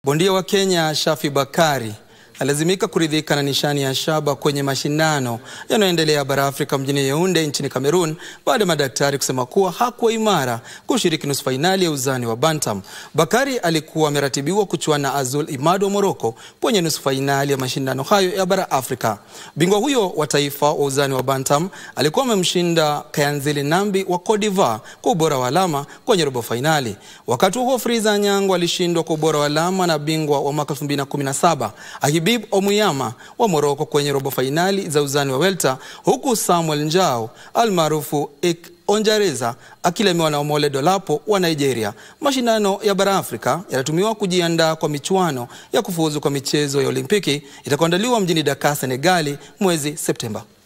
Bondia wa Kenya Shafi Bakari alazimika kuridhika na nishani ya shaba kwenye mashindano yanayoendelea bara Afrika mjini Yaounde nchini Cameroon baada ya madaktari kusema kuwa hakuwa imara kushiriki nusu fainali ya uzani wa bantam. Bakari alikuwa ameratibiwa kuchuana na Azul Imad wa Morocco kwenye nusu fainali ya mashindano hayo ya bara Afrika. Bingwa huyo wa taifa wa uzani wa bantam alikuwa amemshinda Kayanzili Nambi wa Cote d'Ivoire kwa ubora wa alama kwenye robo fainali. Wakati huo Friza Anyango alishindwa kwa ubora wa alama na bingwa wa mwaka 2017 Habib Omuyama wa Morocco kwenye robo fainali za uzani wa welter, huku Samuel Njau almaarufu Onjareza akilemewa na Omole Dolapo wa Nigeria. Mashindano ya bara Afrika yanatumiwa kujiandaa kwa michuano ya kufuzu kwa michezo ya Olimpiki itakayoandaliwa mjini Dakar, Senegali mwezi Septemba.